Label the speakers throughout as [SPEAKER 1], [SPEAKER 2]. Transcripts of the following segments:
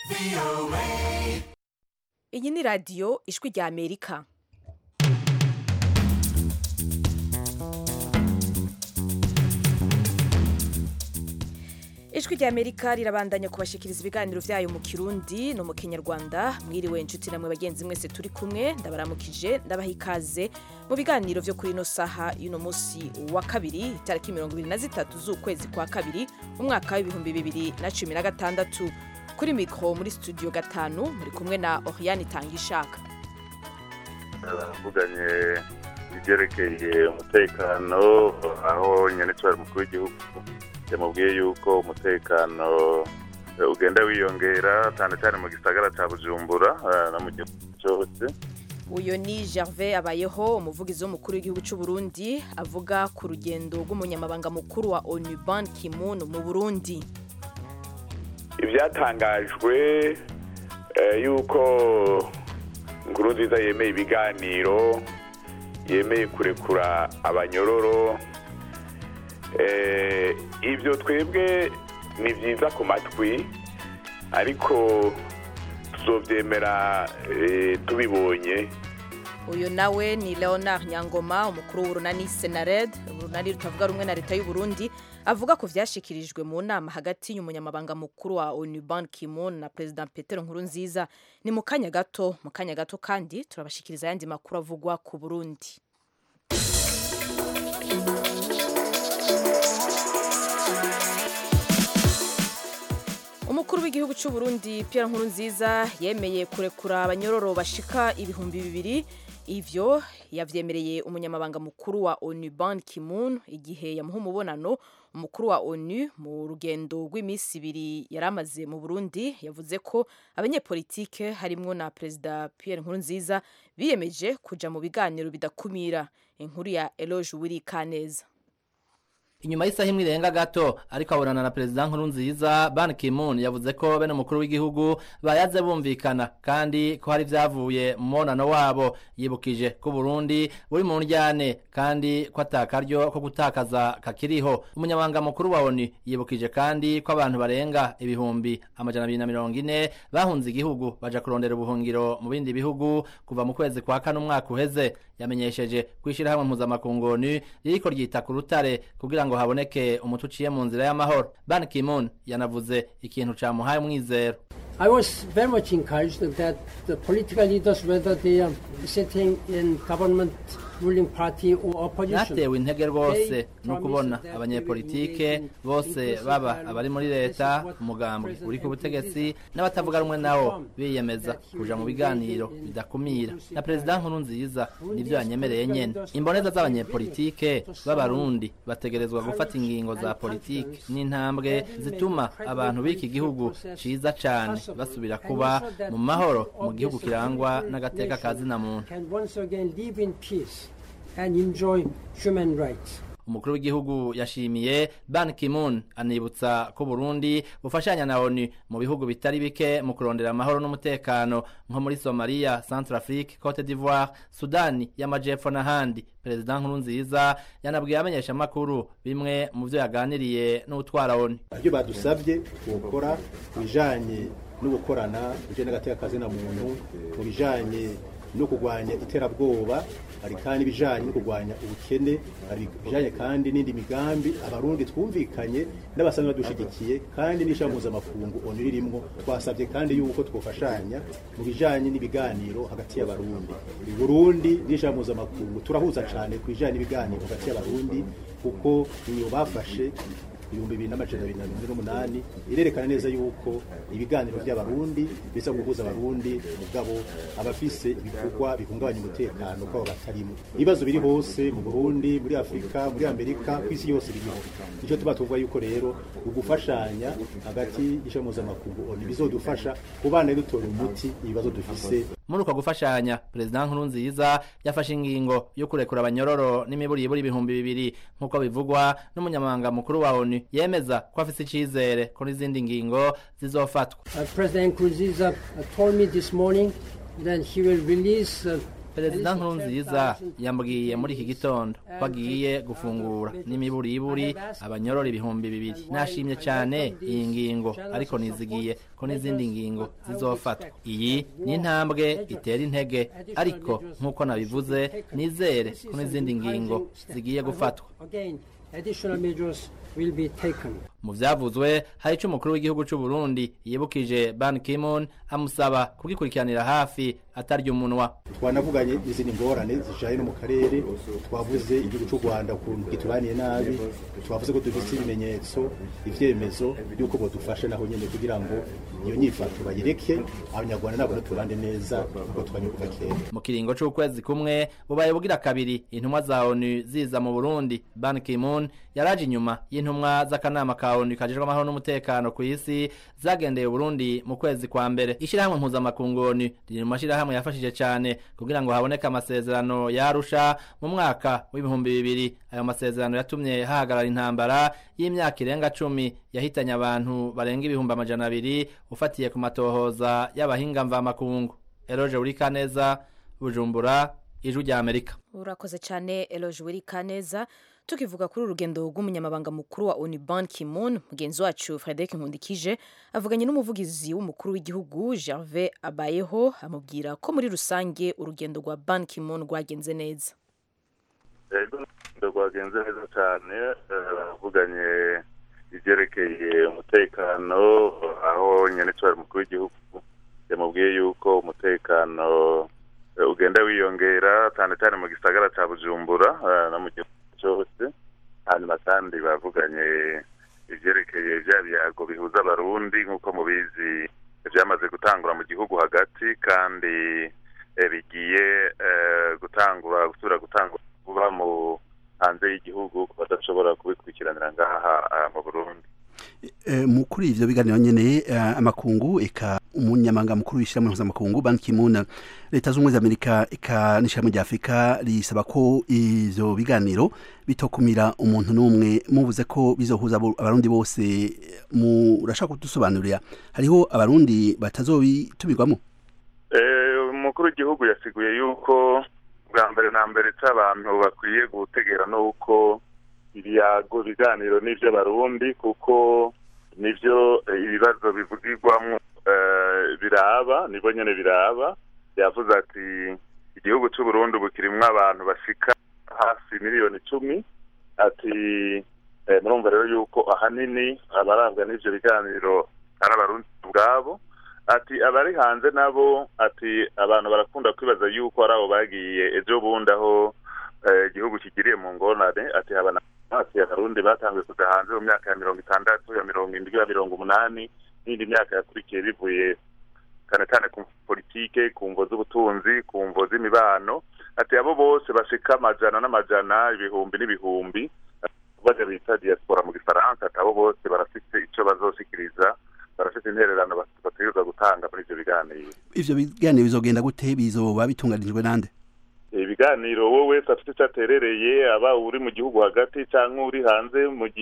[SPEAKER 1] iyi ni radiyo ijwi rya amerika ijwi rya amerika rirabandanya kubashikiriza ibiganiro vyayo mu kirundi no mu kinyarwanda mwiriwe inshuti namwe bagenzi mwese turi kumwe ndabaramukije ndabaha ikaze mu biganiro vyo kuri ino saha y'uno musi wa kabiri itariki mirongo ibiri na zitatu z'ukwezi kwa kabiri umwaka w'ibihumbi bibiri na cumi na gatandatu kuri mikro muri studio gatanu muri kumwe na oriane itangishaka
[SPEAKER 2] baravuganye ibyerekeye umutekano aho nyenitwari mukuru w'igihugu yamubwiye yuko umutekano ugenda wiyongera cyane cyane mu gisagara cya bujumbura no mu gihugu cyose
[SPEAKER 1] uyu ni gervais abayeho umuvugizi w'umukuru w'igihugu cy'u Burundi avuga ku rugendo rw'umunyamabanga mukuru wa onu ban kimun mu burundi
[SPEAKER 3] ibyatangajwe yuko inkuru nziza yemeye ibiganiro yemeye kurekura abanyororo ibyo twebwe ni byiza ku matwi ariko tuzobyemera tubibonye
[SPEAKER 1] uyu nawe ni leonard nyangoma umukuru w'urunani senared urunani rutavuga rumwe na leta y'u Burundi avuga ko vyashikirijwe mu nama hagati y'umunyamabanga mukuru wa onu ban kimun na perezida petero nkurunziza ni mu kanya gato mu kanya gato kandi turabashikiriza ayandi makuru avugwa ku burundi umukuru w'igihugu cy'u Burundi Pierre Nkurunziza yemeye kurekura abanyororo bashika ibihumbi bibiri ivyo yavyemereye umunyamabanga mukuru wa ONU Ban Ki-moon igihe yamuha umubonano umukuru wa ONU mu rugendo rw'iminsi ibiri yaramaze mu Burundi yavuze ko abanyepolitike harimwo na perezida Pierre Nkurunziza biyemeje kuja mu biganiro bidakumira inkuru ya Eloge Wiri Kaneza
[SPEAKER 4] inyuma y'isaha imwe irenga gato ariko abonana na perezida nkurunziza ban kimun yavuze ko bene umukuru w'igihugu bayaze bumvikana kandi ko hari vyavuye mu mubonano wabo yibukije ko burundi buri mu ndyane kandi ko atakaryo ko gutakaza kakiriho umunyamabanga mukuru wa oni yibukije kandi ko abantu barenga ibihumbi amajana abiri na mirongo ine bahunze igihugu baja kurondera ubuhungiro mu bindi bihugu kuva mu kwezi kwa kane umwaka uheze yamenyesheje kwishirahamwe mpuzamakungu onu ririko ryita ku rutare kugira ngo haboneke umuti uciye mu nzira y'amahoro ban kimun yanavuze ikintu camuhaye umwizero
[SPEAKER 5] I was very much encouraged that the political leaders, whether they are sitting in government ruling party or opposition,
[SPEAKER 4] natewe intege rwose no kubona abanyepolitike bose baba abari muri leta umugambwe uri ku butegetsi n'abatavuga rumwe nawo biyemeza kuja mu biganiro bidakumira na perezida nkuru nziza nivyo yanyemereye nyene imboneza z'abanyepolitike b'abarundi bategerezwa gufata ingingo za politike n'intambwe zituma abantu b'iki gihugu ciza cane basubira kuba mu mahoro mu gihugu kirangwa n'agateka ka zina muntu
[SPEAKER 5] and enjoy human rights.
[SPEAKER 4] umukuru w'igihugu yashimiye ban kimun anibutsa ko burundi bufashanya na onu mu bihugu bitari bike mu kurondera amahoro n'umutekano nko muri somalia centrafrique cote d'ivoire sudani y'amajepfo n'ahandi perezida nkurunziza yanabwiye abamenyeshamakuru bimwe mu vyo yaganiriye n'utwara onu
[SPEAKER 6] ibyo badusabye gukora ku bijanye no gukorana bijanye n'agateka kazina muntu mu bijanye no kurwanya iterabwoba hari kandi ibijanye no kurwanya ubukene hari ibijanye kandi n'indi migambi abarundi twumvikanye n'abasanzwe badushigikiye kandi n'ishami mpuzamakungu onu ririmwo twasabye kandi yuko twofashanya mu bijanye n'ibiganiro hagati y'abarundi burundi n'ishami mpuzamakungu turahuza cane ku bijanye n'ibiganiro hagati y'abarundi kuko iyo bafashe ibihumbi bibiri n'amajana abiri na mirongo ine n'umunani irerekana neza yuko ibiganiro by'abarundi biza guhuza abarundi mugabo abafise ibikorwa bihungabanya umutekano kwabo batarimo ibibazo biri hose mu burundi muri afurika muri amerika ku isi yose biriho nicyo tuba tuvuga yuko rero ugufashanya hagati y'ishami mpuzamakungu oni bizodufasha kubana dutora umuti ibibazo dufise
[SPEAKER 4] muri uko gufashanya perezida nkurunziza yafashe ingingo yo kurekura abanyororo n'imiburiburi ibihumbi bibiri nk'uko bivugwa n'umunyamabanga mukuru wa onu yemeza ko afise icizere ko n'izindi ngingo zizofatwa
[SPEAKER 5] Uh, President Nkurunziza uh, told me this morning that he will release uh,
[SPEAKER 4] perezida nkurunziza yambwiye muri iki gitondo ko agiye gufungura n'imiburiburi abanyorora ibihumbi bibiri nashimye cyane iyi ngingo ariko nizigiye ko n'izindi ngingo zizofatwa iyi ni intambwe itera intege ariko nk'uko nabivuze nizere ko n'izindi ngingo zigiye gufatwa
[SPEAKER 5] Again, additional measures will be taken.
[SPEAKER 4] mu vyavuzwe hari ico umukuru w'igihugu c'u Burundi yibukije Ban Ki-moon amusaba kugikurikiranira hafi atarya umunwa
[SPEAKER 6] twanavuganye n'izindi ngorane zijanye no mu karere twavuze igihugu cy'u rwanda ukuntu gitubaniye nabi twavuze ko dufite ibimenyetso ivyemezo by'uko bodufasha naho nyene kugira ngo iyo nyifato bayireke abanyarwanda nabo tubane neza kuko twanye kuva kera
[SPEAKER 4] mu kiringo c'ukwezi kumwe bubaye bugira kabiri intumwa za ONU ziza mu Burundi Ban Ki-moon yaraje inyuma y'intumwa z'akanama ka ONU kajejwe amahoro n'umutekano ku isi zagendeye Burundi mu kwezi kwa mbere ishirahamwe mpuzamakungu ONU riri mu mashirahamwe yafashije cane kugira ngo haboneke amasezerano yarusha mu mwaka w'ibihumbi bibiri ayo masezerano yatumye hahagarara intambara y'imyaka irenga cumi yahitanye abantu barenga ibihumbi amajana abiri ufatiye ku matohoza y'abahinga mvamakungu Eroje Urikaneza Bujumbura Ijwi rya Amerika
[SPEAKER 1] urakoze cyane eloge wiri kaneza tukivuga kuri urugendo rw'umunyamabanga mukuru wa onu ban kimun mugenzi wacu frederic nkundikije avuganye n'umuvugizi w'umukuru w'igihugu gervais abayeho amubwira ko muri rusange urugendo rwa ban kimun rwagenze neza
[SPEAKER 2] rero rwagenze neza cyane bavuganye ibyerekeye umutekano aho nyine cyari umukuru w'igihugu yamubwiye yuko umutekano ugenda wiyongera cyane cyane mu gisagara cya bujumbura no mu gihugu cyose hanyuma kandi bavuganye ibyerekeye bya biyago bihuza abarundi nk'uko mubizi byamaze gutangura mu gihugu hagati kandi bigiye gutangura gusubira gutangura kuba mu hanze y'igihugu ku badashobora kubikurikiranira ngaha mu burundi
[SPEAKER 7] mu kuri ivyo biganiro nyene amakungu eka umunyamanga mukuru w'ishyirahamwe mpuzamakungu ban ki-moon leta z'ubumwe za amerika eka n'ishyirahamwe rya afurika risaba ko ivyo biganiro bitokumira umuntu n'umwe muvuze ko bizohuza abarundi bose murashaka kudusobanurira hariho abarundi batazobitumirwamo
[SPEAKER 2] umukuru w'igihugu yasiguye yuko bwa mbere na mbere c'abantu bakwiye gutegera n'uko ibiyago ibiganiro n'ivy'abarundi kuko nivyo ibibazo bivugirwamwo biraba nibo nyene biraba yavuze ati igihugu c'uburundi ubu kirimwo abantu bashika hafi miliyoni icumi ati murumva rero yuko ahanini abarangwa n'ivyo biganiro ari abarundi ubwabo ati abari hanze nabo ati abantu barakunda kwibaza yuko ari abo bagiye ejo bundi aho igihugu kigiriye mu ngorane ati habana hafi abarundi batangiye kuja hanze mu myaka ya mirongo itandatu ya mirongo indwi ya mirongo umunani n'indi myaka yakurikiye bivuye cyane cyane ku politike ku mvo z'ubutunzi ku mvo z'imibano ati abo bose bashika amajana n'amajana ibihumbi n'ibihumbi baja bita diaspora mu gifaransa ati abo bose barafite ico bazoshikiriza barafite intererano bategerezwa gutanga muri ivyo biganiro
[SPEAKER 7] ivyo biganiro bizogenda gute bizoba bitunganijwe nande
[SPEAKER 2] ibiganiro wowe wese afite icyo aterereye aba uri mu gihugu hagati cyangwa uri hanze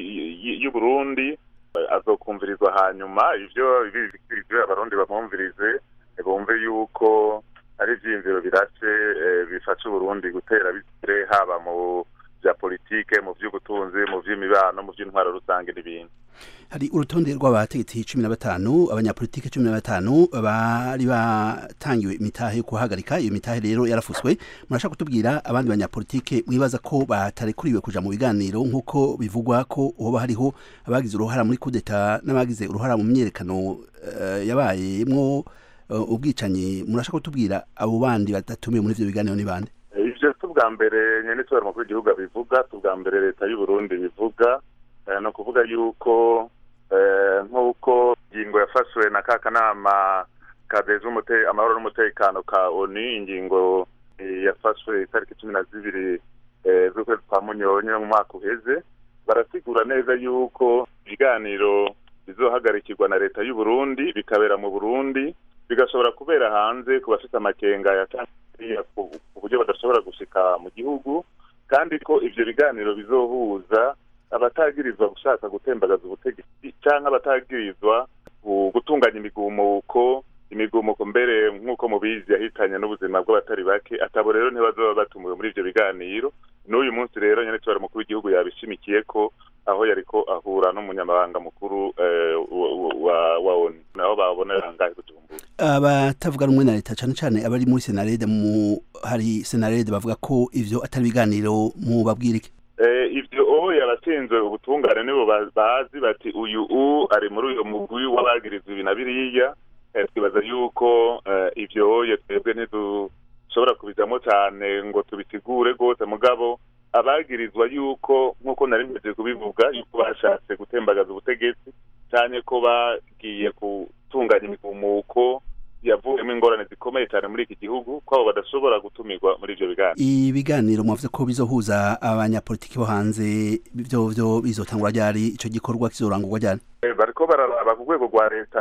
[SPEAKER 2] y'uburundi azokumvirizwa hanyuma ivyo ibyo abarundi bamwumvirize bumve yuko ari ivyiyumviro birashe bifasha uburundi gutera bigere haba mu vya politike mu vy'ubutunzi mu vy'imibano mu vy'intwaro rusange n'ibindi
[SPEAKER 7] hari urutonde rw'abategetsi cumi na batanu abanyapolitike cumi na batanu bari batangiwe imitahe yo kuhagarika iyo mitahe rero yarafuswe murashaka kutubwira abandi banyapolitike mwibaza ko batarekuriwe kuja mu biganiro nk'uko bivugwa ko hoba hariho abagize uruhara muri kudeta n'abagize uruhara mu myerekano uh, yabayemwo uh, ubwicanyi murashaka kutubwira abo bandi batatumiwe muri ivyo biganiro ni bande
[SPEAKER 2] ivyo si ubwa mbere nyene tubara umukuru w'igihugu abivuga si ubwa mbere leta y'uburundi bivuga ni ukuvuga yuko nk'uko ingingo yafashwe na ka kanama kadeza amahoro n'umutekano ka oni ingingo yafashwe itariki cumi na zibiri z'ukwezi kwa munyonyi mu mwaka uheze barasigura neza yuko ibiganiro bizohagarikirwa na leta y'uburundi bikabera mu burundi bigashobora kubera hanze ku bafite amakenga yatangiye ku buryo badashobora gushika mu gihugu kandi ko ivyo biganiro bizohuza abatagirizwa gushaka gutembagaza ubutegetsi cyangwa abatagirizwa gutunganya imigumuko imigumuko mbere nk'uko nk'uko mubizi yahitanye n'ubuzima bw'abatari bake atabo rero ntibazoba batumiwe muri ivyo biganiro n'uyu munsi rero nyene tubara mukuru w'igihugu yabishimikiye ko aho yariko ahura n'umunyamabanga mukuru eh, wa- wa- wa wa ONU naho babonera ngahe kujumbura
[SPEAKER 7] abatavuga rumwe na leta cyane cyane abari muri senarede mu hari senarede bavuga ko ivyo atari ibiganiro mu babwirike
[SPEAKER 2] Eh, ivyo oho yabatsinzwe ubutungane nibo ba- bazi bati uyu u ari muri uyo mugwi w'abagirizwa ibi na biriya Eh, twibaza yuko eh, ivyo oye twebwe ntidushobora kubijamwo cane ngo tubisigure rwose mugabo abagirizwa yuko nk'uko nari mpejeje kubivuga yuko bashatse gutembagaza ubutegetsi canke ko bagiye gutunganya imigumuko yavuyemo ingorane zikomeye cyane muri iki gihugu ko abo badashobora gutumirwa muri ivyo biganiro
[SPEAKER 7] ibiganiro mwavuze ko bizohuza abanyapolitiki bo hanze byo byo bizotangura ryari ico gikorwa kizorangurwa ryari
[SPEAKER 2] Eh, bariko bararaba ku rwego rwa leta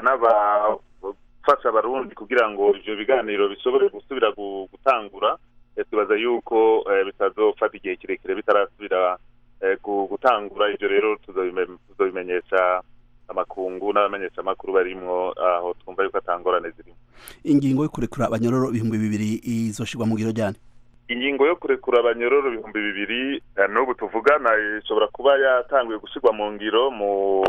[SPEAKER 2] n'abafasha abarundi kugira ngo ivyo biganiro bishobore gusubira gu- gutangura Eh, tubaza yuko eh, bitazofata igihe kirekire bitarasubira eh, gu- gutangura ivyo rero tuzobime- tuzobimenyesha amakungu n'abamenyesha amakuru barimwo aho twumva yuko atangorane zirimo
[SPEAKER 7] ingingo yo kurekura abanyororo ibihumbi bibiri izoshirwa mu ngiro ryari
[SPEAKER 2] ingingo yo kurekura abanyororo ibihumbi bibiri eh, n'ubu tuvugana ishobora kuba yatanguye gushyirwa mu ngiro mu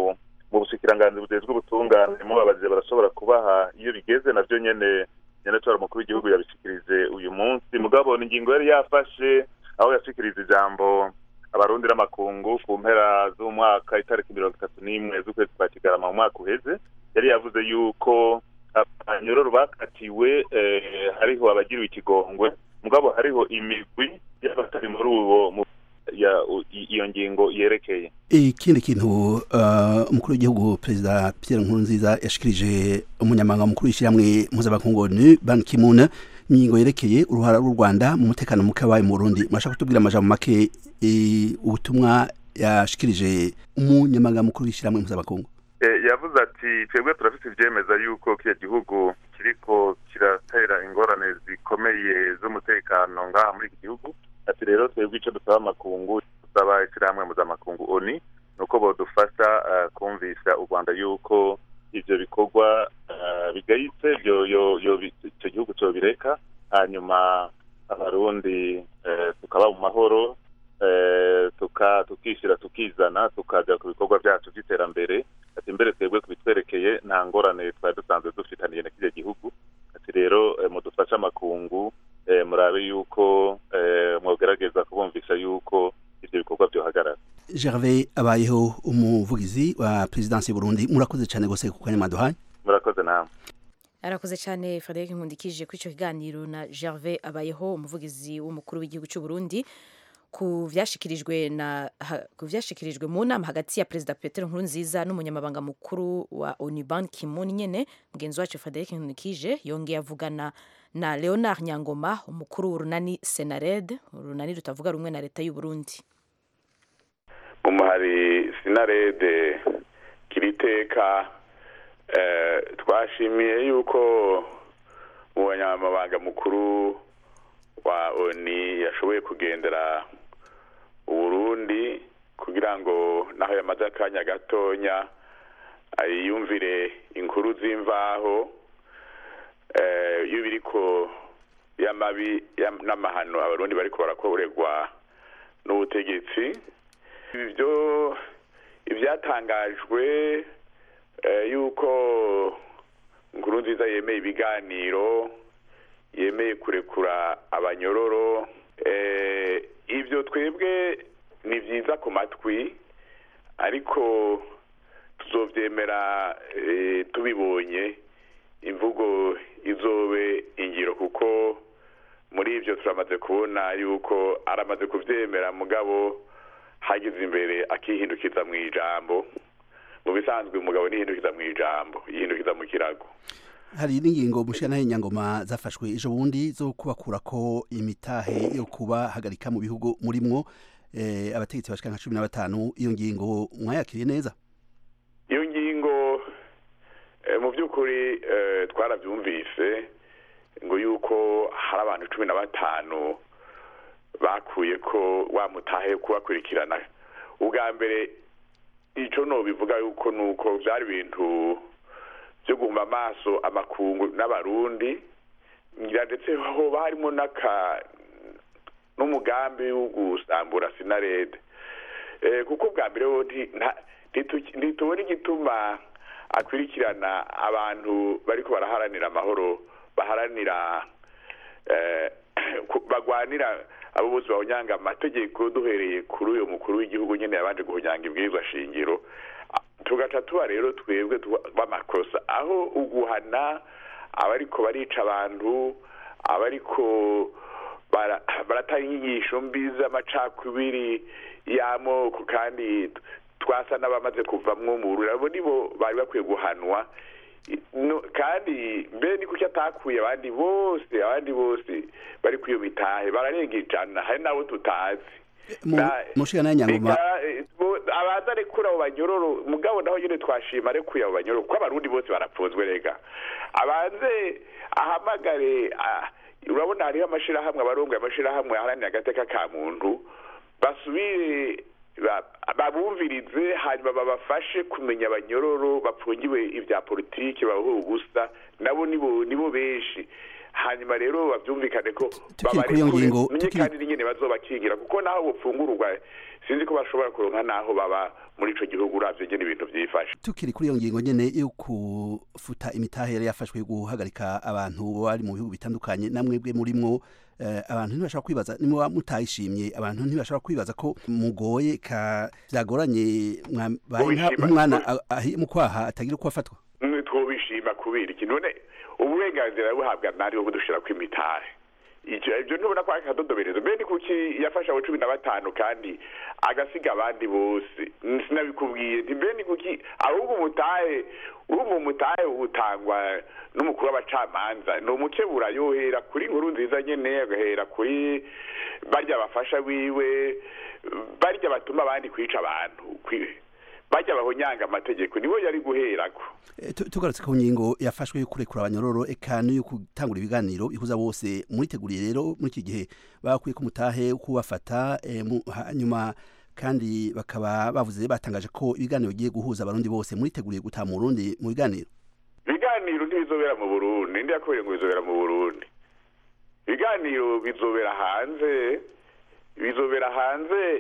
[SPEAKER 2] mu bushikiranganzi bujejwe ubutungane mubabajije barashobora kubaha iyo bigeze navyo nyene nyene tora umukuru w'igihugu yabishikirije uyu munsi mugabo ni ingingo yari yafashe aho yashikirije ijambo abarundi n'amakungu ku mpera z'umwaka itariki mirongo itatu n'imwe z'ukwezi kwa kigarama mu mwaka uheze yari yavuze yuko abanyororo bakatiwe eh, hariho abagiriwe ikigongwe mugabo hariho imigwi y'abatari muri uwo mu- ya u- i- iyo ngingo yerekeye
[SPEAKER 7] ikindi kintu uh, umukuru w'igihugu perezida Pierre Nkurunziza yashikirije umunyamabanga mukuru w'ishyirahamwe mpuzamakungu ONU Ban Ki-moon ingingo yerekeye uruhara rw'u Rwanda mu mutekano muke wabaye mu Burundi murashaka kutubwira amajambo make eh, ubutumwa yashikirije umunyamabanga mukuru w'ishyirahamwe mpuzamakungu
[SPEAKER 2] Eh, yavuze ati twebwe turafite ivyemeza yuko kiriya gihugu kiriko kiratera ingorane zikomeye z'umutekano ngaha muri iki gihugu ati rero twebwe ico dusaba amakungu dusaba ishirahamwe mpuzamakungu oni nuko bodufasha eh, kumvisha u rwanda yuko ivyo bikorwa eh, bigayitse vyo- yo- yo- bi- ico gihugu cobireka hanyuma abarundi eh, tukaba mu mahoro eh, tuka tukishyira tukizana tukaja ku bikorwa byacu by'iterambere ati mbere twebwe kubitwerekeye nta ngorane twari dusanzwe dufitaniye na kiriya gihugu ati rero eh, mudufashe amakungu eh, murabe yuko eh, mwogerageza kubumvisha yuko ivyo bikorwa byohagarara
[SPEAKER 7] Gervais abayeho umuvugizi wa presidence y'u Burundi murakoze cyane gose ku kanya mwaduhaye
[SPEAKER 2] murakoze namwe
[SPEAKER 1] arakoze cyane frederic nkundikije kuri icyo kiganiro na gervais abayeho umuvugizi w'umukuru w'igihugu cy'u burundi ku vyashikirijwe na ha- ku vyashikirijwe mu nama hagati ya perezida petero nkurunziza n'umunyamabanga mukuru wa onu ban kimun nyene mugenzi wacu frederic nkundikije yongeye avugana na leonard nyangoma umukuru w'urunani senared urunani rutavuga rumwe na leta y'u burundi
[SPEAKER 3] umuhari sinarede kiriteka eh, twashimiye yuko umunyamabanga mukuru wa oni yashoboye kugendera uburundi kugira ngo naho yamaze akanya gatonya ayiyumvire inkuru z'imvaho eh, iyo biriko y'amabi y'am- n'amahano abarundi bariko barakorerwa n'ubutegetsi ibyo ibyatangajwe eh, yuko nkuru nziza yemeye ibiganiro yemeye kurekura abanyororo eh, ibyo twebwe ni byiza ku matwi ariko tuzobyemera eh, tubibonye imvugo izobe ingiro kuko muri ibyo turamaze kubona yuko aramaze kubyemera mugabo hagize imbere akihindukiza mu ijambo mu bisanzwe umugabo nihindukiza mu ijambo yihindukiza mu kirago
[SPEAKER 7] hari n'ingingo mushana nyangoma zafashwe ejo bundi zo kubakura ko imitahe yo kubahagarika mu bihugu murimwo eh, abategetsi bashika nka cumi na batanu iyo ngingo mwayakiriye neza
[SPEAKER 3] iyo ngingo eh, mu by'ukuri eh, twarabyumvise ngo yuko hari abantu cumi na batanu bakuye ko wamutahe kubakurikirana ubwa mbere icyo nobivuga yuko ni uko byari ibintu byo guhuma amaso amakungu n'abarundi ngira ndetse hoba harimo n'aka n'umugambi wo gusambura sinarede Eh, kuko bwa mbere ho nti- nta- ntitu- ntitubona igituma akwirikirana abantu bariko baraharanira amahoro baharanira eh, ku- bagwanira abo bose bahonyanga amategeko duhereye kuri uyu mukuru w'igihugu nyene yabanje guhonyanga ibwirizwa shingiro Ah, tugaca tuba rero twebwe tuba- b'amakosa aho uguhana abariko barica abantu abariko bara- baratanga inyigisho mbi z'amacakubiri y'amoko kandi twasa n'abamaze kuvamwo mu bururi abo nibo bari bakwiye guhanwa no, kandi mbe ni kuki atakuye abandi bose abandi bose bari kwiyo mitahe bararenga ijana hari n'abo tutazi
[SPEAKER 7] Mu-
[SPEAKER 3] Na-
[SPEAKER 7] mushikana nyangoma
[SPEAKER 3] Eka, eh, bo- abaza arekura abo banyororo mugabo naho nyene twashima arekuye abo banyororo kuko abarundi bose barapfunzwe rega abanze ahamagare ah, urabona hariho amashirahamwe abarongoye amashirahamwe aharanira agateka ka muntu basubire ba- babumvirize hanyuma babafashe kumenya abanyororo bapfungiwe ibya politiki babaho ubusa nabo nibo nibo benshi hanyuma rero bavyumvikane ko
[SPEAKER 7] Tukiri kuri iyo
[SPEAKER 3] babarekure,
[SPEAKER 7] ngingo,
[SPEAKER 3] menye
[SPEAKER 7] tukiri-
[SPEAKER 3] kandi n'ingene bazobakingira kuko naho bufungururwa sinzi ko bashobora kuronka naho baba muri ico gihugu uravye ngene ibintu vyifashe
[SPEAKER 7] tukiri kuri iyo ngingo nyene yo kufuta imitahe yari yafashwe yo guhagarika abantu bari mu bihugu bitandukanye namwebwe murimwo eh, abantu ntibashobora kwibaza nimuba mutayishimye abantu ntibashobora kwibaza ko mugoye ka vyagoranye mwabaye nka-
[SPEAKER 3] Ubishima.
[SPEAKER 7] nk'umwana a- ahi mu kwaha atagira uko afatwa
[SPEAKER 3] Mm, twobishima kubera iki none uburenganzira buhabwa nari bwo dushira ku imitahe ivyo ivyo ntubona ko ari akadodoberezo mbe ni kuki yafashe abo cumi na batanu kandi agasiga abandi bose Mm, sinabikubwiye nti mbe ni kuki ahubwo umutahe urumva umutahe utangwa n'umukuru w'abacamanza ni umukebura yohera kuri nkuru nziza nyene agahera kuri barya bafasha wiwe barya batuma abandi kwica abantu kwi- barya bahonyanga amategeko nibo yari guherako
[SPEAKER 7] Eh, tu- tugarutse ku ngingo yafashwe yo kurekura abanyororo eka n'iyo gutangura ibiganiro bihuza bose muriteguriye rero muri iki gihe bakwiye ko mutahe kubafata eh, mu- hanyuma kandi bakaba bavuze batangaje ko ibiganiro bigiye guhuza abarundi bose muriteguriye gutaha mu Burundi mu biganiro
[SPEAKER 3] ibiganiro ntibizobera mu burundi ndi yakubwiye ngo bizobera mu burundi ibiganiro bizobera hanze bizobera hanze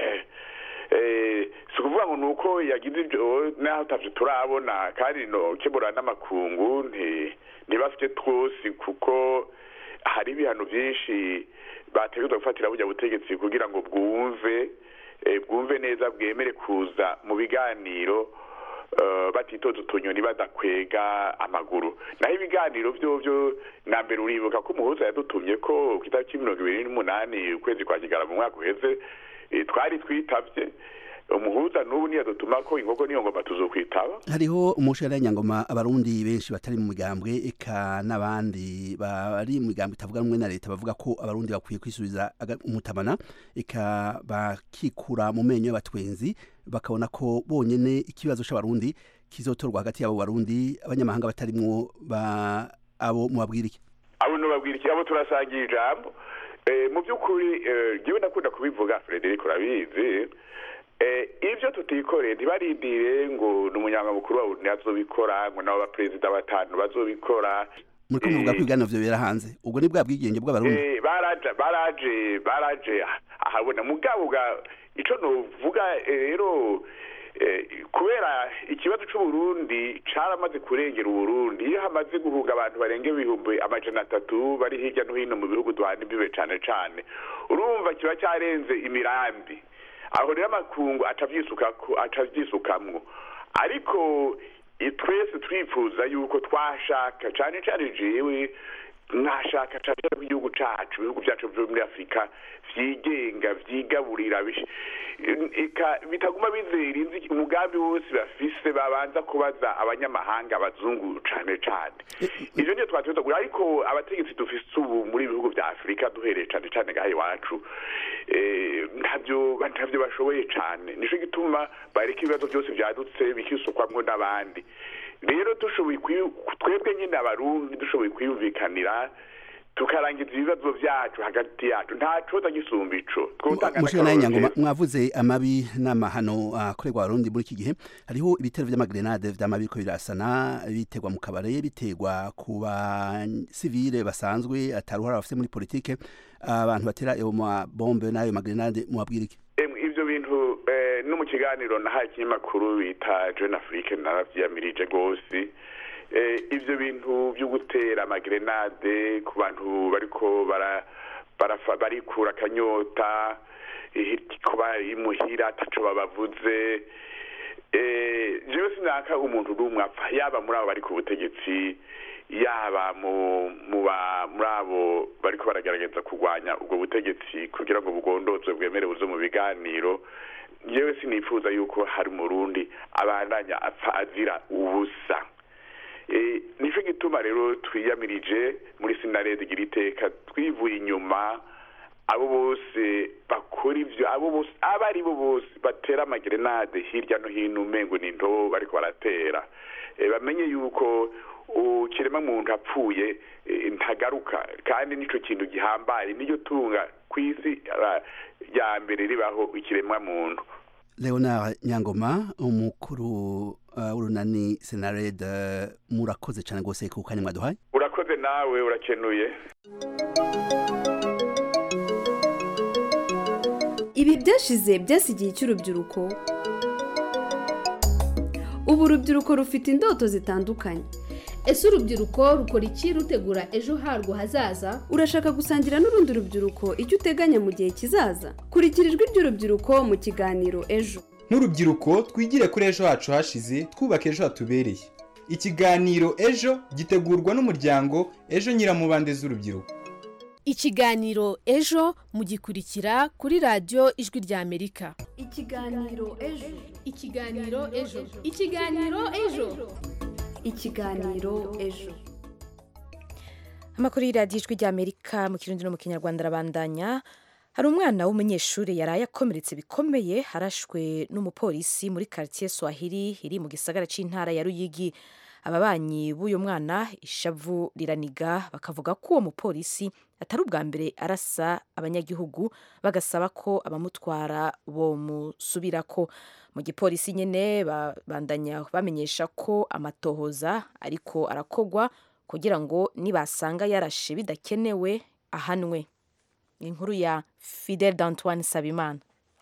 [SPEAKER 3] eh, si ukuvuga ngo ni uko yagize ibyo naho atavyo turabona kandi no kebura n'amakungu nti- ntibafite twose kuko hari ibihano byinshi bategerezwa gufatira burya butegetsi kugira ngo bwumve eh, bwumve neza bwemere kuza mu biganiro eh, batitoza utunyoni badakwega amaguru naho ibiganiro byo byo na mbere uribuka ko umuhuza yadutumye ko ku itariki mirongo ibiri n'umunani ukwezi kwa kigara mu mwaka uheze eh, twari twitavye umuhuza n'ubu niyadutuma ko inkoko niyo ngoma tuzokwitaba
[SPEAKER 7] hariho umushahara nyangoma abarundi benshi batari mu migambwe eka n'abandi bari mu migambwe itavuga rumwe na leta bavuga ko abarundi bakwiye kwisubiza aga- umutabana eka bakikura mu menyo y'abatwenzi bakabona ko bonyene ikibazo c'abarundi kizotorwa hagati y'abo barundi abanyamahanga batarimwo ba abo mubabwira iki
[SPEAKER 3] abo nubabwira iki abo turasangira ijambo Eh, mu by'ukuri eh, jyewe ndakunda kubivuga frederic urabizi Eh, ibyo tutikoreye ntibarindire ngo ni umunyamukuru wa buri azobikora ngo nabo baperezida batanu bazobikora
[SPEAKER 7] muriko muvuga ko ibiganiro vyo bibera hanze ubwo ni bwa bwigenge bw'abarundi
[SPEAKER 3] Eh, baraje baraje baraje ahabona mugabo bwa ico novuga eh, rero eh, kubera ikibazo c'uburundi caramaze kurengera uburundi iyo hamaze guhuga abantu barenga ibihumbi amajana atatu bari hirya no hino mu bihugu duhana imbibe cane cane urumva kiba carenze imirambi aho rero amakungu atavyisukako atavyisukamwo ariko i- twese twifuza yuko twashaka cane cane jewe mwashaka cane ko igihugu cacu ibihugu vyacu vyo muri afurika vyigenga vyigaburira bish- eka bitaguma bizera inzi umugambi wose bafise babanza kubaza abanyamahanga abazungu cane cane ivyo niyo twateza kugura ariko abategetsi dufise ubu muri ibihugu vya afurika duhereye cane cane ngaha iwacu eh, ntavyo ntavyo bashoboye cane nico gituma bareka ibibazo vyose vyadutse bikisukwamwo n'abandi rero dushoboye kwi- twebwe nyine abarundi dushoboye kwiyumvikanira tukarangiza ibibazo byacu hagati yacu nta coza gisumba ico twotanga
[SPEAKER 7] mushika naye
[SPEAKER 3] n'akarorero
[SPEAKER 7] nyangoma
[SPEAKER 3] keza.
[SPEAKER 7] mwavuze amabi n'amahano akorerwa abarundi muri iki gihe hariho ibitero vy'amagrenade vy'amabi biriko birasana biterwa mu kabare biterwa ku basivile basanzwe ataruhara bafise muri politike abantu batera ayo mabombe n'ayo magrenade mubabwira iki
[SPEAKER 3] Emwe, ivyo bintu eh, no mu kiganiro nahaye ikinyamakuru bita jeune afrique naravyiyamirije rwose eh, ivyo bintu vyo gutera amagrenade ku bantu bariko bara barafa- barikura akanyota eh, kuba imuhira ataco babavuze eh, jewe sinaka umuntu n'umwe apfa yaba muri abo bari ku butegetsi yaba mu mu ba- muri abo bariko baragerageza kurwanya ubwo butegetsi kugira ngo bugondozwe bwemere buze mu biganiro yewe sinifuza yuko hari umurundi abandanya apfa azira ubusa Eh, nico gituma rero twiyamirije muri sinarede igira iteka twivuye inyuma abo bose bakora ivyo abo bose abo ari bo bose batera amagrenade hirya no hino umengo ni ntobo bariko baratera Eh, bamenye yuko ukirema muntu apfuye eh, ntagaruka kandi nico kintu gihambaye niyo tunga kw'isi ah, ya mbere ribaho ikiremwa muntu
[SPEAKER 7] leonard nyangoma umukuru uh, w'urunani senared uh, murakoze cane rwose ku kanya mwaduhaye
[SPEAKER 3] urakoze nawe urakenuye
[SPEAKER 8] ibi byashize byasigiye icy'urubyiruko ubu urubyiruko rufite indoto zitandukanye
[SPEAKER 9] ese urubyiruko rukora iki rutegura ejo harwo hazaza
[SPEAKER 8] urashaka gusangira n'urundi rubyiruko icyo uteganya mu gihe kizaza kurikira ijwi ry'urubyiruko mu kiganiro ejo
[SPEAKER 10] nk'urubyiruko twigire kuri ejo hacu hashize twubake ejo hatubereye ikiganiro ejo gitegurwa n'umuryango ejo nyiramubande z'urubyiruko
[SPEAKER 9] ikiganiro ejo mugikurikira kuri radiyo ijwi ry'amerika
[SPEAKER 8] ikiganiro ejo
[SPEAKER 9] ikiganiro ejo ikiganiro ejo
[SPEAKER 8] ikiganiro ejo
[SPEAKER 1] amakuru y'iradiyo ijwi ry'amerika mu kirundi no mu kinyarwanda arabandanya hari umwana w'umunyeshuri yaraye akomeretse bikomeye harashwe n'umupolisi muri quartier swahili iri mu gisagara c'intara ya ruyigi ababanyi b'uyu mwana ishavu riraniga bakavuga ko uwo mupolisi atari ubwa mbere arasa abanyagihugu bagasaba ko abamutwara bomusubirako mu gipolisi nyene babandanya bamenyesha ko amatohoza ariko arakogwa kugira ngo nibasanga yarashe bidakenewe ahanwe inkuru ya Fidel d'Antoine Sabimana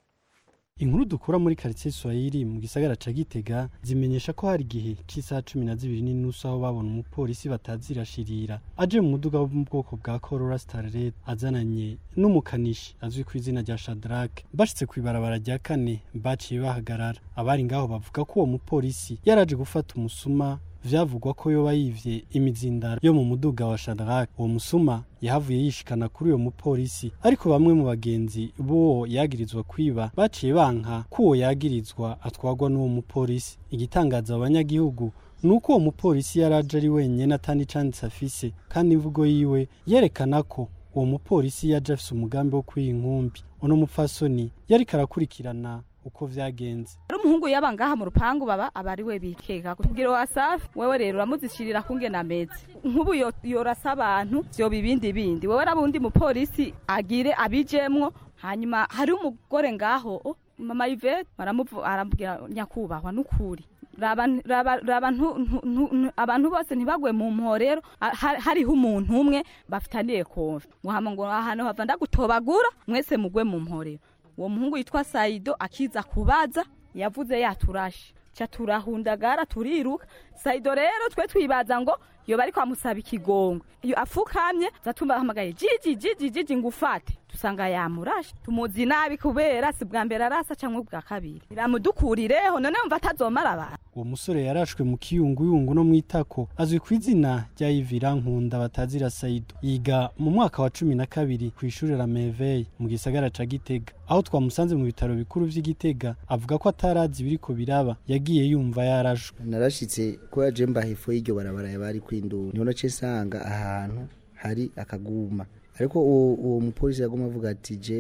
[SPEAKER 11] inkuru dukura muri quartier Swahili mu gisagara ca Gitega zimenyesha ko hari igihe c'isaha cumi na zibiri n'inusu aho babona umupolisi batazirashirira aje mu muduga wo mu bwoko bwa Corolla Starlet azananye n'umukanishi azwi ku izina rya Shadrack bashitse kw'ibarabara rya kane baciye bahagarara abari ngaho bavuga ko uwo mupolisi yaraje gufata umusuma vyavugwa ko yoba yivye imizindaro yo mu muduga wa Shadrack uwo musuma yahavuye yishikana kuri uyo mupolisi ariko bamwe mu bagenzi bo yagirizwa kwiba baciye banka ko uwo yagirizwa atwagwa n'uwo mupolisi igitangaza abanyagihugu nuko uwo mupolisi yaraje ari wenyene atandi canditse afise kandi imvugo yiwe yerekana ko uwo mupolisi yaje afise umugambi wo kwiha inkumbi uno mupfasoni yariko arakurikirana uko vyagenze
[SPEAKER 12] ari umuhungu yaba ngaha mu rupangu baba aba ari we bikeka kubwira wasafi wewe rero uramuzishirira kungena ameze nk'ubu yo- yorasa abantu vyoba ibindi bindi wewe rabundi mupolisi agire abijemwo hanyuma hari umugore ngaho oh, mama Yvette baramuvu arambwira nyakubahwa nukuri raba raba raba ntu- ntu- ntu- ntu- abantu bose ntibagwe mu mporero Ah, ha- hariho umuntu umwe bafitaniye konfi ngo hama ngo ahantu hava ndagutobagura mwese mugwe mu mporero uwo muhungu yitwa Saido akiza kubaza yavuze yaturashe ca turahundagara turiruka Saido rero twe twibaza ngo yoba ariko amusaba ikigongwe iyo afukamye zatubahamagaye jiji jiji jiji ngufate dusanga yamurashe tumuzi nabi kubera si bwa mbere arasa canke bwa kabiri iramudukurireho none mva atazomara abantu
[SPEAKER 11] uwo musore yarashwe mu kiyunguyungu no mwitako azwi ku izina rya Yivira Nkunda batazira Saido yiga mu mwaka wa cumi na kabiri ku ishuri la Merveille mu gisagara ca Gitega aho twamusanze mu bitaro bikuru vy'i Gitega avuga ko atarazi ibiriko biraba yagiye yumva yarashwe
[SPEAKER 13] narashitse ko yaje mba hepfo y'iryo barabara yabari kwindura niho nace nsanga ahantu hari akaguma ariko uwo uwo mupolisi yaguma avuga ati jewe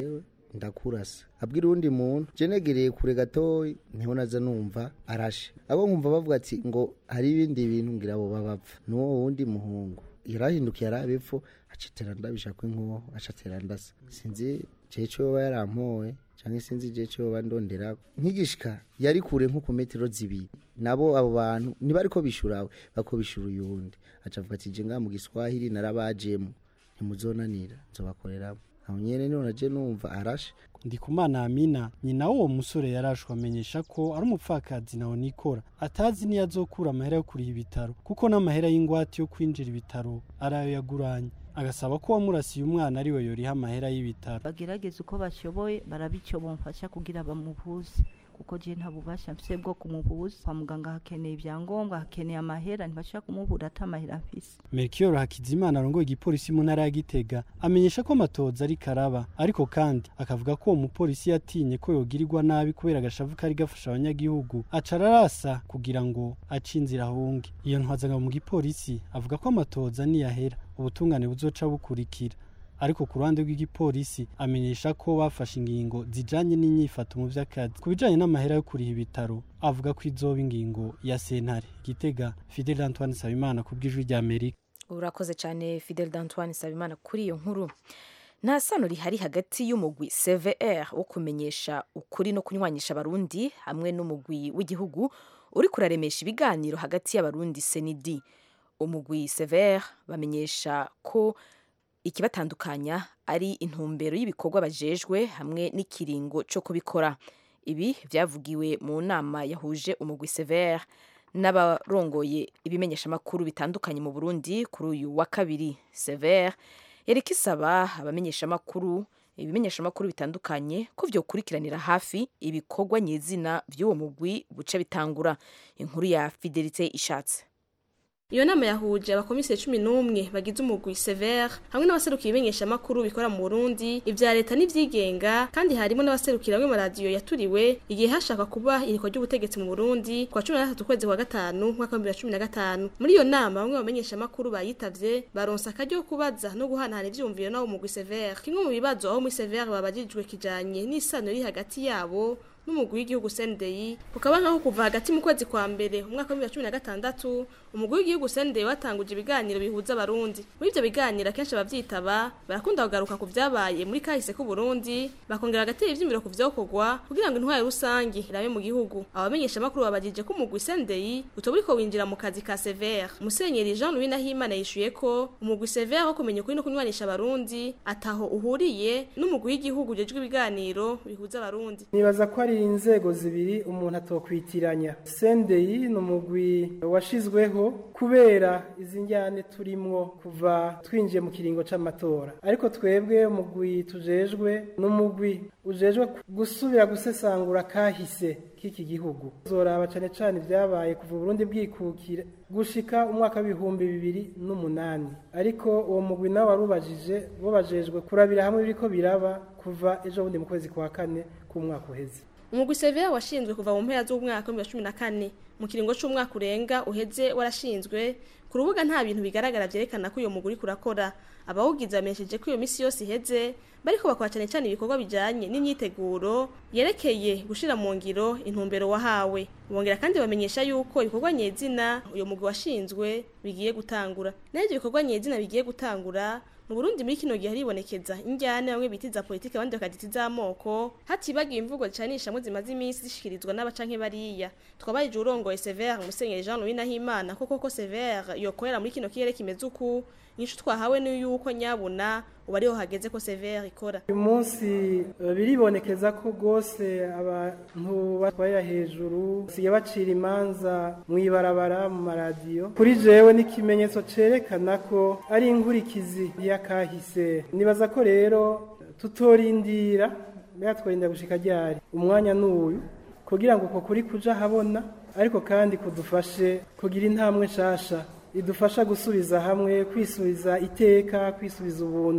[SPEAKER 13] ndakurasa abwira uwundi muntu je negereye kure gatoyi niho naza numva arashe abo nkumva bavuga ati ngo hari ibindi bintu ngira abo babapfa n'uwo wundi muhungu yarahindukiye arabepfo acitera ndabisha kw'inkoho acatera ndasa sinzi jewe co yoba yarampoye canke sinzi je co yoba ndonderako nkigishika yari kure nko ku metero zibiri nabo abo bantu ntibariko bishurawe bako bishura uyundi aca avuga ati je ngaha mu giswahili narabajemo ntimuzonanira nzobakoreramo aho nyene niho naje numva arashe
[SPEAKER 11] ndikumana amina nyina w'uwo musore yarashwe amenyesha ko ari umupfakazi nawe nikora atazi niyo azokura amahera yo kuriha ibitaro kuko n'amahera y'ingwate yo kwinjira ibitaro ari ayo yaguranye agasaba ko uwamurasiye umwana ari we yoriha amahera y'ibitaro
[SPEAKER 14] bagerageza uko bashoboye barabico bomfasha kugira bamuvuze kuko je nta bubasha mfise bwo kumubuza kwa muganga hakeneye ibyangombwa hakeneye amahera ntibashobora kumubura ata amahera mfise
[SPEAKER 11] Melchior Hakizimana arongoye igipolisi mu ntara ya Gitega amenyesha ko amatoza ari karaba ariko kandi akavuga ko uwo mupolisi yatinye ko yogirirwa nabi kubera agashavu kari gafasha abanyagihugu aca ararasa kugira ngo ace inzira ahunge iyo ntwazanga mu gipolisi avuga ko amatoza niyahera ubutungane buzoca bukurikira ariko ku ruhande rw'igipolisi amenyesha ko bafashe ingingo zijanye n'inyifato mu vy'akazi ku bijanye n'amahera yo kuriha ibitaro avuga ko izoba ingingo ya sentare gitega Fidel Antoine Sabimana ku bw'ijwi rya Amerika
[SPEAKER 1] urakoze cyane Fidel d'Antoine Sabimana kuri iyo nkuru nta sano rihari hagati y'umugwi CVR wo kumenyesha ukuri no kunywanisha abarundi hamwe n'umugwi w'igihugu uri kuraremesha ibiganiro hagati y'abarundi senidi umugwi CVR bamenyesha ko ikibatandukanya ari intumbero y'ibikorwa bajejwe hamwe n'ikiringo cyo kubikora ibi byavugiwe mu nama yahuje umugwi severe n'abarongoye ibimenyeshamakuru bitandukanye mu burundi kuri uyu wa kabiri severe yareka isaba abamenyeshamakuru ibimenyeshamakuru bitandukanye ko vyokurikiranira hafi ibikorwa nyezina vy'uwo mugwi buca bitangura inkuru ya fidelite ishatse
[SPEAKER 15] iyo nama yahuje abakomiseri cumi n'umwe bagize umugwi severe hamwe n'abaserukira ibimenyeshamakuru bikora mu burundi ibya leta n'ivyigenga kandi harimo n'abaserukira amwe maradiyo yaturiwe igihe hashakwa kuba irikwa ry'ubutegetsi mu burundi kwa cumi na gatatu ukwezi kwa gatanu umwaka w'ibihumbi bibiri na cumi na gatanu muri iyo nama bamwe mu bamenyeshamakuru bayitavye baronse akaryo ko kubaza no guhanahana ivyumviro n'abo mugwi severe kimwe mu bibazo aho muri severe babajijwe kijanye n'isano iri hagati yabo n'umugwi w'igihugu CNDI kukaba nkaho kuva hagati mu kwezi kwa mbere umwaka wa 2016 umugwi w'igihugu CNDI watanguje ibiganiro bihuza abarundi muri ivyo biganiro akenshi abavyitaba barakunda kugaruka ku vyabaye muri kahise ku Burundi bakongera agatera ivyimiro ku vyokorwa kugira ngo intwaro rusangi irabe mu gihugu abamenyesha makuru babajije ko umugwi CNDI utoburiko winjira mu kazi ka Severe Musenyeri Jean Louis Nahimana yishuye ko umugwi Severe wo kumenya ukuri no kunywanisha abarundi ataho uhuriye n'umugwi w'igihugu ujejwe ibiganiro bihuza abarundi
[SPEAKER 16] nibaza ko ari inzego zibiri umuntu atokwitiranya sendeyi ni umugwi washizweho kubera izi njyane turimwo kuva twinjiye mu kiringo c'amatora ariko twebwe umugwi tujejwe n'umugwi ujejwe gusubira gusesangura kahise k'iki gihugu zoraba cane cane ibyabaye kuva Burundi bwikukira gushika umwaka w'ibihumbi bibiri n'umunani ariko uwo mugwi nawe warubajije bo bajejwe kurabira hamwe biriko biraba kuva ejo bundi mu kwezi kwa kane k'umwaka uheze
[SPEAKER 15] umugwi severe washinzwe kuva mu mpera z'umwaka wa cumi na kane mu kiringo c'umwaka urenga uheze warashinzwe ku rubuga nta bintu bigaragara vyerekana ko uyo muguri kurakora abawugize bamenyesheje ko iyo misi yose iheze bariko bakora cane cane ibikorwa bijanye n'imyiteguro yerekeye gushira mu ngiro intumbero wahawe bongera kandi bamenyesha yuko ibikorwa nyezina uyo mugwi washinzwe bigiye gutangura naho ivyo bikorwa nyezina bigiye gutangura mu Burundi muri kino gihe haribonekeza injyane bamwe bitiza politike abandi bakagita iz'amoko hatibagiye imvugo zicanishamwe zimaze iminsi zishikirizwa n'abacanke bariya twabaye urongoye Severe Musenyeri Jean Louis Nahimana koko ko Severe yokorera muri kino kirere kimeze uku inyishu twahawe ni yuko nyabuna ubu ariho hageze ko Severe ikora
[SPEAKER 16] uyu munsi uh, biribonekeza ko rwose abantu batwarira hejuru basigaye bacira imanza mu ibarabara mu maradiyo kuri jewe n'ikimenyetso cerekana ko ari inkurikizi y'akahise nibaza ko rero tutorindira mbega twarinda gushika ryari umwanya n'uyu kugira ngo uko kuri kuja habona ariko kandi kudufashe kugira intambwe nshasha idufasha gusubiza hamwe kwisubiza iteka kwisubiza ubuntu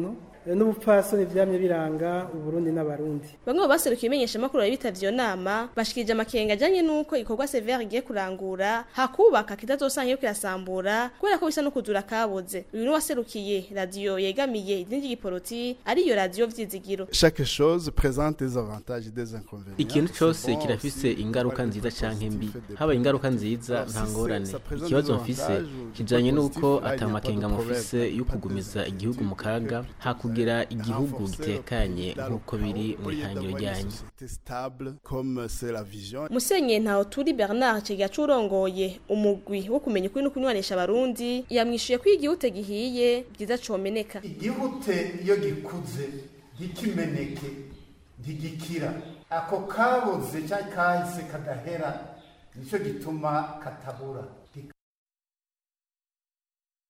[SPEAKER 16] n'ubupfasoni vyamye biranga uburundi n'abarundi
[SPEAKER 15] bamwe mu baserukiye imenyeshamakuru bari bitavye iyo nama bashikirije amakenga ajanye n'uko igikorwa severe igiye kurangura hakubaka kitazosanga iyo kirasambura kubera ko bisa no kuzura kaboze uyu ni waserukiye radiyo yegamiye idini ry'igiporoti ariyo radiyo vyizigiro
[SPEAKER 17] chaque chose présente des avantages et des inconvénients
[SPEAKER 18] ikintu cyose kirafise ingaruka nziza canke mbi haba ingaruka nziza nta ngorane ikibazo mfise kijanye n'uko atamakenga mufise yo kugumiza igihugu mu kaga hakugira igihugu gitekanye nk'uko biri mu ihangiro ryanyu
[SPEAKER 15] musenye ntaho turi bernard kiga curongoye umugwi wo kumenya ukuri no kunywanisha abarundi yamwishuye ko igihute gihiye byiza comeneka
[SPEAKER 19] igihute iyo gikuze gikimeneke ntigikira ako kabuze cyangwa kahise kadahera nicyo gituma katabura